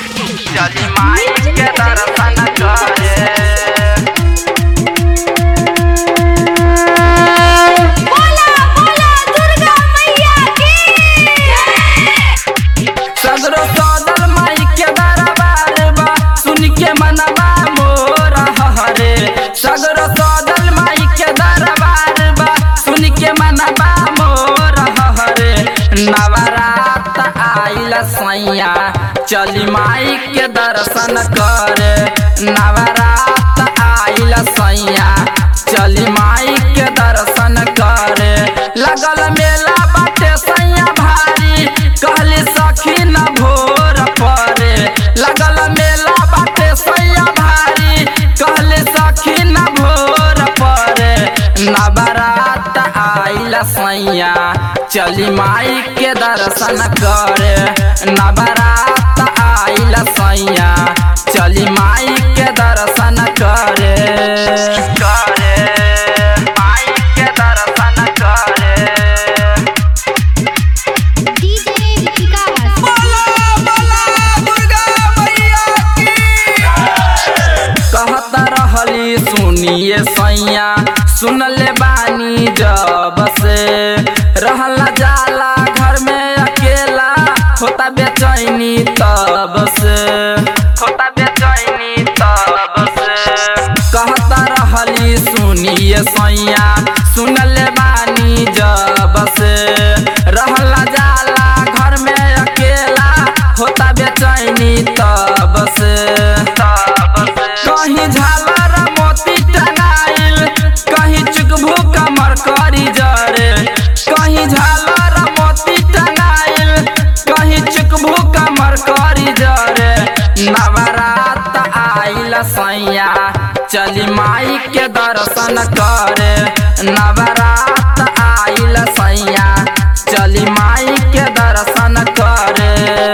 चली माई के दर्शन करे बोला बोला दुर्गा मैया की सगरो सदल माई के दरबार बा सुन के मनवा मोर हरे सगरो सदल माई के दरबार बा सुन के मनवा मोर हरे नवरात आइल सैया चली माई के दर्शन करे नवरात आइल सैया चली माई के दर्शन करे लगल मेला बाटे सैया भारी कहली सखी न भोर परे लगल मेला बाटे सैया भारी कहली सखी न भोर परे नवरात आइल सैया चली माई के दर्शन करे नवरात आइल सैया चली माई के दर्शन करे करे माई के दर्शन करे डीजे विकास कहत रहली सुनिए सैया सुनले बानी जब से रहला जाला घर में अकेला होता बेचैनी तब से होता बेचैनी तब से कहत रहली सुनिए सैया सुनले बानी जब से रहला जाला घर में अकेला होता बेचैनी तब से तब से कहीं झालर मोती टंगाइल कहीं चुकभू कमर करी जरे कहीं झालर मोती टंगाइल कहीं चुकभू कमर करी जरे नवरात आइल सैया चली माई के दर्शन करे नवरात आइल सैया चली माई के दर्शन करे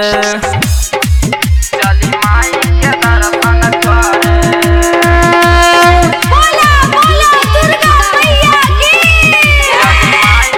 चली माई के दर्शन करे बोला बोला दुर्गा मैया की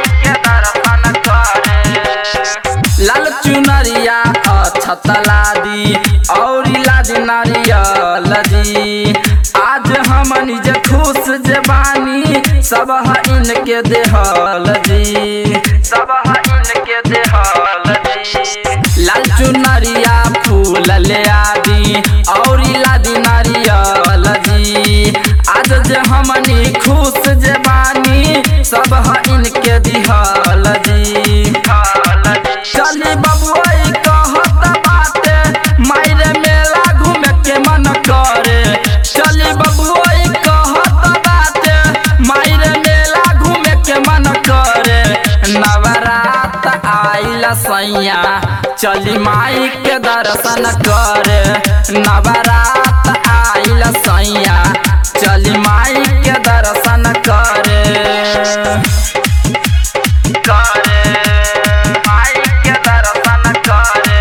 लाल चुनरिया अछतला दी और लादी नारियल दी आज हम निज खुश जबानी सब ह इनके देहल दी सब ह इनके देहल दी लाल चुनरिया फूल ले आदी और लादी नारियल दी आज जे हमनी खुश जबानी सब ह इनके दिहल दी चली बबुआई कहत बाटे मायरे मेला घूमे के मन करे चली बबुआई कहत बाटे मायरे मेला घूमे के मन करे नवरात आइल सैया चली माई के दर्शन करे नवरात आइल सैया चली माई के दर्शन करे करे माई के दर्शन करे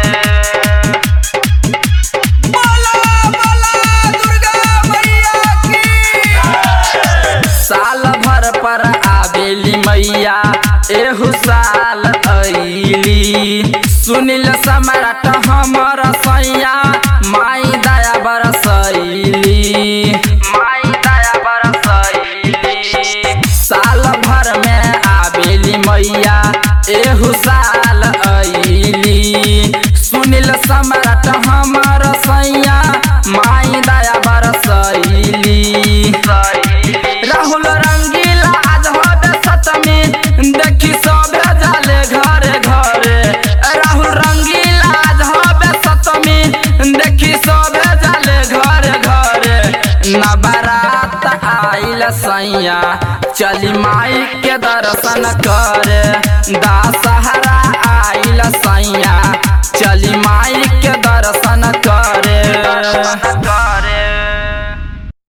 साल भर पर आवेली मैया एहू साल अइली सुनिल सम्राट हमर सैया माई दया बरसैली माई दया बरसैली साल भर में आवेली मैया एहू साल अइली सुनिल सम्राट हमर सैया माई दया बरसैली राहुल रंगीला आज होबे सतमी देखी सबे जाले घरे घरे राहुल रंगीला आज होबे सतमी देखी सबे जाले घरे घरे नवरात आइल सैया चली माई के दर्शन करे दासा